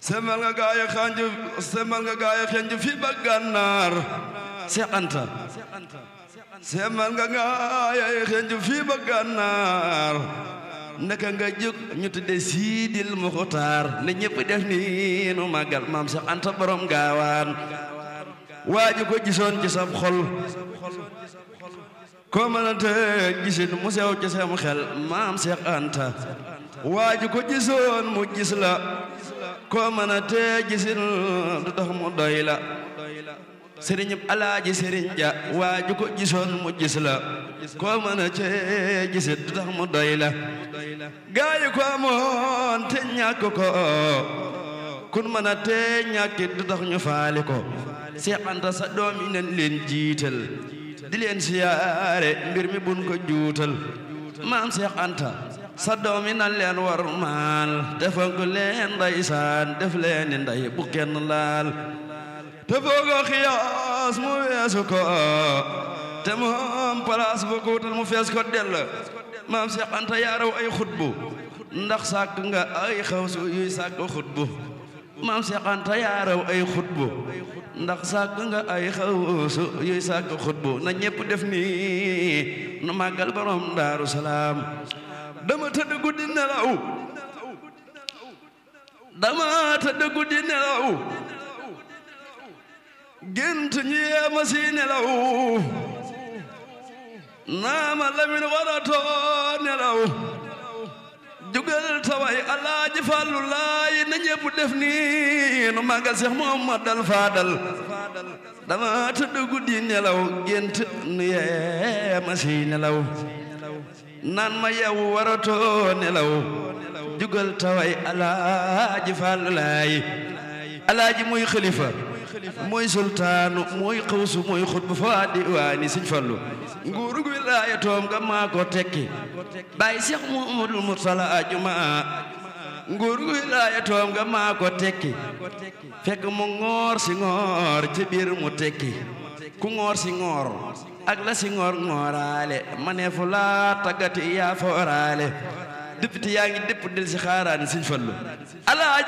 semal nga gaaya xanju semal nga gaaya xanju fi ba gànnaar Seex Anta semal nga gaaya xanju fi ba gànnaar naka nga jóg ñu tudde Siidil Muxtaar ne ñëpp def ni nu màggal maam Seex Anta borom gaawaan waaju ko gisoon ci sam xol ko mënante gisin mu sew ci sam xel maam Seex Anta waaju ko gisoon mu gis la ko mënante gisin du tax mu doy la sëriñ alaaji sëriñ ja waaju ko gisoon mu gis la ko mënante gisin du tax mu doy la gaayu ko amoon te ñàkk ko kun mënante ñàkkit du tax ñu faali ko Seex Anta sa doom yi nañ leen jiital di leen siyaare mbir mi bun ko juutal maam Seex Anta sa doom yi nan leen war maal defal ko leen ndeysaan def leen ni ndey bu kenn laal te foogo xiyaas mu weesu ko te moom place bu ko wutal mu fees ko dell maam Seex Anta yaaraw ay xutbu ndax sàkk nga ay xawsu yuy sàkk xutbu maam Seex Anta yaaraw ay xutbu ndax sàkk nga ay xawsu yuy sàkk xutbu na ñépp def nii nu màggal borom daaru salaam dama tëdd guddi nelaw dama tëdd guddi nelaw gént ñu yeema si nelaw naama lamin waratoo nelaw jugal taway alaaji fàllu laay na ñépp def nii nu màggal Seex Muhammadal Faadal dama tëdd guddi nelaw gént nu yeema si nelaw naan ma yeewu waratoo nelaw jugal taway alaaji fàllu laay alaaji muy xalifa mooy sultaanu mooy xawsu mooy xutbu fa diwaani Sëñ Fallu nguurug wilaayatoom nga maa ko tekki bàyyi Seex Muhammadul Mursala ajuma nguurug wilaayatoom nga maa ko tekki fekk mu ngoor si ngoor ci biir mu tekki ku ngoor si ngoor ak la si ngoor ngooraale ma ne fu laa taggati yaa fooraale député yaa ngi dépp del si xaaraani Sëñ Fallu alaaji